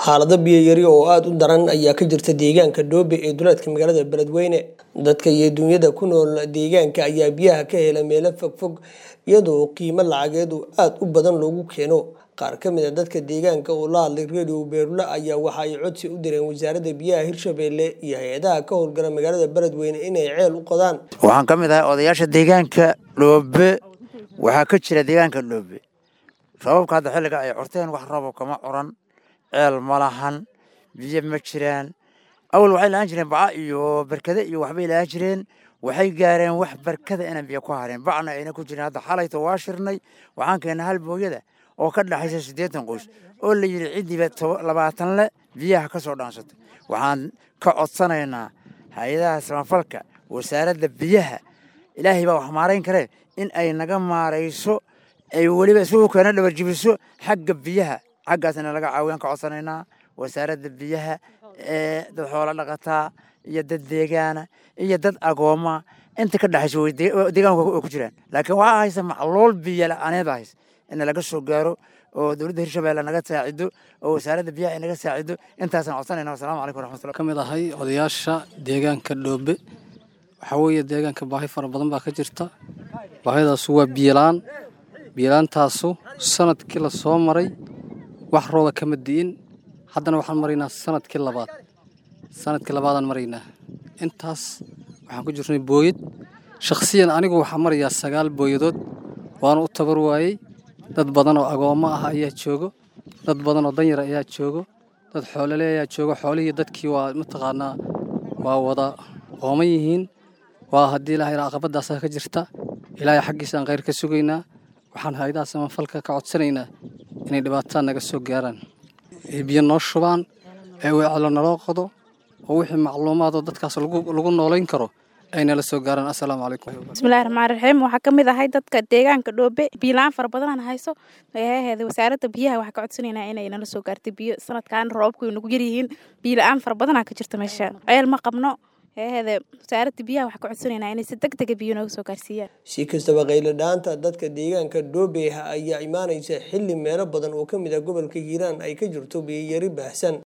xaalado biyo yari oo aada u daran ayaa ka jirta deegaanka dhoobe ee duleedka magaalada beledweyne dadka iyo dunyada ku nool deegaanka ayaa biyaha ka hela meelo fogfog iyadoo qiimo lacageed oo aada u badan loogu keeno qaar ka mid a dadka deegaanka oo la hadlay radio beerula ayaa waxa ay codsi u direen wasaaradda biyaha hirshabelle iyo hay-adaha ka howlgala magaalada beledweyne inay ceel u qodaan waxaan ka mid ahay odayaasha deegaanka dhoobe waxaa ka jira deegaanka dhoobe roobabka hadda xilliga ay curteen wax roobo kama curan ceel ma lahan biyo ma jiraan awal waxay lahaan jireen baca iyo barkade iyo waxbay lahaan jireen waxay gaareen wax barkada inaan biyo ku hareen bacna ayna ku jirin hadda xalayto waa shirnay waxaan keennay hal booyada oo ka dhaxaysa siddeetan qoys oo la yidhi ciddiiba labaatan le biyaha ka soo dhaansatay waxaan ka codsanaynaa hay-adaha samafalka wasaaradda biyaha ilaahay baa wax maarayn karee in ay naga maarayso ay weliba isugu keena dhabarjibiso xagga biyaha xaggaasna laga caawiyaan ka codsanaynaa wasaaradda biyaha ee dad xoolo dhaqataa iyo dad deegaana iyo dad agooma inta ka dhexaysa way deegaanka way ku jiraan laakiin waxaa haysa macluul biyo la-aaneed haysa in laga soo gaaro oo dowladda hirshabelle naga saacido oo wasaaradda biyaha ay naga saacido intaasaan codsanayna wasalaamu calaykum waraxmatullah ka mid ahay odayaasha deegaanka dhoobe waxaa weeye deegaanka baahi fara badan baa ka jirta baahidaasu waa biyola-aan biyolaantaasu sanadkii la soo maray wax rooba kama di'in haddana waxaan maraynaa sanadkii labaad sanadkii labaadaan maraynaa intaas waxaan ku jirnay booyad shakhsiyan anigu waxaa marayaa sagaal booyadood waana u tabar waayey dad badan oo agoommo ah ayaa joogo dad badan oo danyar ayaa joogo dad xoolole ayaa joogo xoolihii dadkii waa mataqaanaa waa wada qooman yihiin waa haddii ilaahay caqabadaasaa ka jirta ilaahay xaggiisaan khayr ka sugaynaa waxaan hay-adaha samafalka ka codsanaynaa inay dhibaatada naga soo gaaraan ay biyo noo shubaan ee weecelo naloo qodo oo wixii macluumaadoo dadkaas lagu noolayn karo ay nala soo gaaraan assalaamu calaykum bismillahi raxmaan raxiim waxaa ka mid ahay dadka deegaanka dhoobe biyola-aan fara badanaan hayso ayaheeda wasaaradda biyaha waxaa ka codsanaynaa inay nala soo gaartay biyo sanadkan roobabku ay nagu yaryihiin biyola-aan fara badanaa ka jirta meesha ceel ma qabno ayaheeda wasaaradda biyaha waxaa ka codsanaynaa inay si deg dega biyo nooga soo gaarsiiyaan si kastaba qaylo dhaanta dadka deegaanka dhoobe ayaa imaanaysa xilli meelo badan oo ka mid ah gobolka hiiraan ay ka jirto biyo yari baahsan